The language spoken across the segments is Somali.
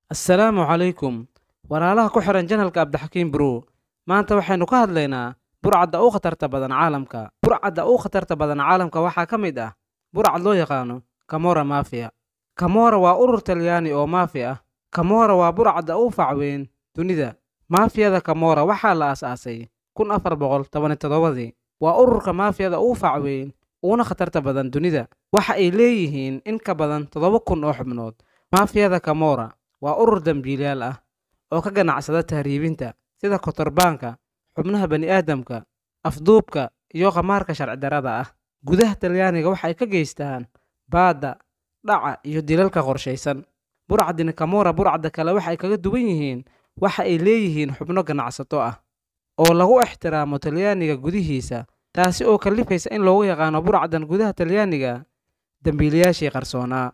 assalaamu calaykum walaalaha ku xihan janalka abdixakiim bro maanta waxaynu ka hadlaynaa burcadda ugu khatarta badan caalamka burcadda ugu khatarta badan caalamka waxaa ka mid ah burcad loo yaqaano kamora mafiya kamora waa urur talyaani oo maafi ah kamora waa burcadda ugu fac weyn dunida maafiyada kamora waxaa la aas-aasay kun afar boqol tobani toddobadii waa ururka maafiyada ugu fac weyn uguna khatarta badan dunida waxa ay leeyihiin in ka badan toddoba kun oo xubnood maafiyada kamora waa urur dambiilayaal ah oo ka ganacsada tahriibinta sida kotorbaanka xubnaha bani'aadamka afduubka iyo khamaarka sharci darrada ah gudaha talyaaniga waxay ka geystaan baadda dhaca iyo dilalka qorshaysan burcadini kamora burcadda kale waxay kaga duwan yihiin waxa ay leeyihiin xubno ganacsato ah oo lagu ixtiraamo talyaaniga gudihiisa taasi oo kallifaysa in loogu yaqaano burcaddan gudaha talyaaniga dembiilayaashii qarsoonaa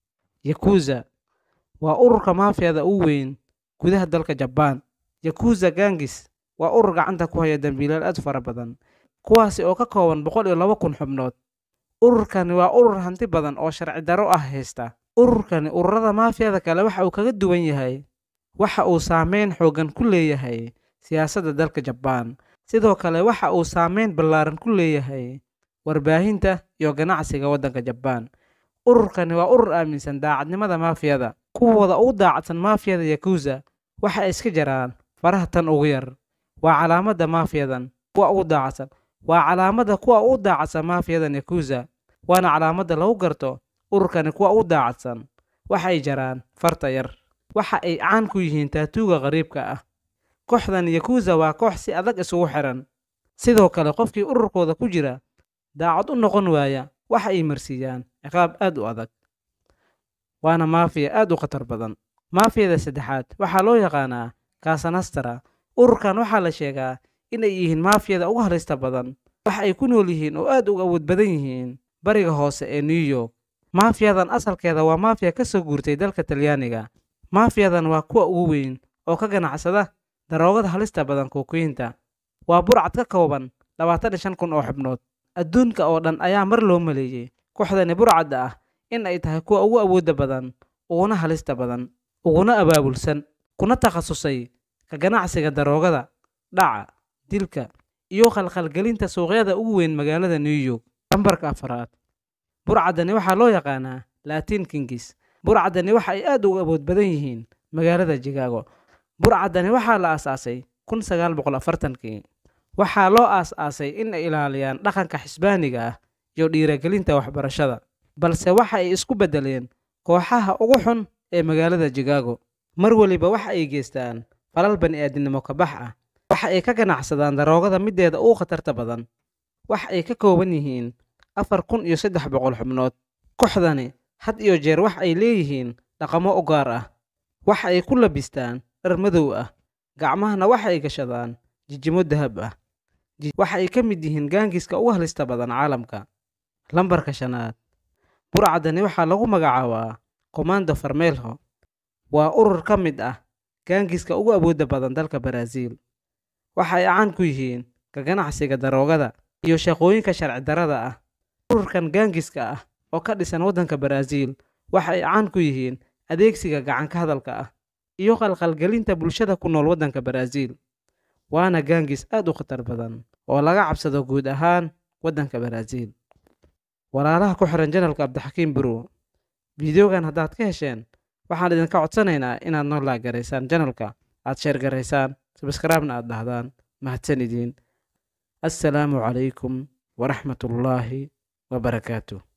yakuza waa ururka maafiyada ugu weyn gudaha dalka jabaan yakuza gangis waa urur gacanta ku haya dembiilayaal aad fara badan kuwaasi oo ka kooban boqol iyo laba kun xubnood ururkani waa urur hanti badan oo sharci darro ah haysta ururkani ururada maafiyada kale waxa uu kaga duwan yahay waxa uu saameyn xooggan ku leeyahay siyaasadda dalka jabaan sidoo kale waxa uu saameyn ballaaran ku leeyahay warbaahinta iyo ganacsiga waddanka jabaan ururkani waa urur aaminsan daacadnimada maafiyada kuwooda ugu daacadsan maafiyada yakuza waxa ay iska jaraan faraha tan ugu yar waa calaamadda maafiyadan kuwa ugu daacadsan waa calaamadda kuwa ugu daacadsan maafiyadan yakuza waana calaamadda lagu garto ururkani kuwa ugu daacadsan waxa ay jaraan farta yar waxa ay caan ku yihiin taatuuga qariibka ah kooxdan yakuza waa koox si adag isugu xiran sidoo kale qofkii ururkooda ku jira daacad u noqon waaya waxa ay marsiiyaan ciqaab aad u adag waana maafiya aad u khatar badan maafiyada saddexaad waxaa loo yaqaanaa kasanastara ururkan waxaa la sheegaa inay yihiin maafiyada ugu halista badan waxa ay ku nool yihiin oo aad uga awood badan yihiin bariga hoose ee new york maafiyadan asalkeeda waa maafiya ka soo guurtay dalka talyaaniga maafiyadan waa kuwa ugu weyn oo ka ganacsada daroogada halista badan kookoyinta waa burcad ka kooban labaatan iyo shan kun oo xubnood adduunka oo dhan ayaa mar loo maleeyey kooxdani burcadda ah in ay tahay kuwa ugu awoodda badan uguna halista badan uguna abaabulsan kuna takhasusay ka ganacsiga daroogada dhaca dilka iyo khalkhalgelinta suuqyada ugu weyn magaalada new york lambarka afaraad burcaddani waxaa loo yaqaanaa latin kingis burcaddani waxa ay aad ugu awood badan yihiin magaalada jigaago burcaddani waxaa la aas-aasay kun sagaal boqol afartankii waxaa loo aas-aasay in ay ilaaliyaan dhaqanka xisbaaniga ah iyo dhiiragelinta waxbarashada balse waxa ay isku beddeleen kooxaha ugu xun ee magaalada jigaago mar weliba waxa ay geystaan falal bani'aadinimo kabax ah waxa ay ka ganacsadaan daroogada middeeda ugu khatarta badan waxa ay ka kooban yihiin afar kun iyo saddex boqol xubnood kooxdani had iyo jeer wax ay leeyihiin dhaqamo u gaar ah waxa ay ku labistaan dhar madow ah gacmahana waxa ay gashadaan jijimo dahab ah waxa ay ka mid yihiin gaangiska ugu halista badan caalamka lambarka shanaad burcaddani waxaa lagu magacaabaa komando farmeelho waa urur ka mid ah gaangiska ugu awoodda badan dalka baraaziil waxa ay caan ku yihiin ka ganacsiga daroogada iyo shaqooyinka sharci darrada ah ururkan gaangiska ah oo ka dhisan waddanka baraaziil waxa ay caan ku yihiin adeegsiga gacanka hadalka ah iyo qalqalgelinta bulshada ku nool waddanka baraaziil waana gaangis aad u khatar badan oo laga cabsado guud ahaan waddanka baraaziil walaalaha ku xihan janalka abdixakiim bro fideogan haddaad ka hesheen waxaan idinka codsanaynaa inaad noo laagaraysaan janalka aad sheergaraysaan sabskraibna aad dhahdaan mahadsan idiin assalaamu calaykum waraxmatullaahi wabarakaatuh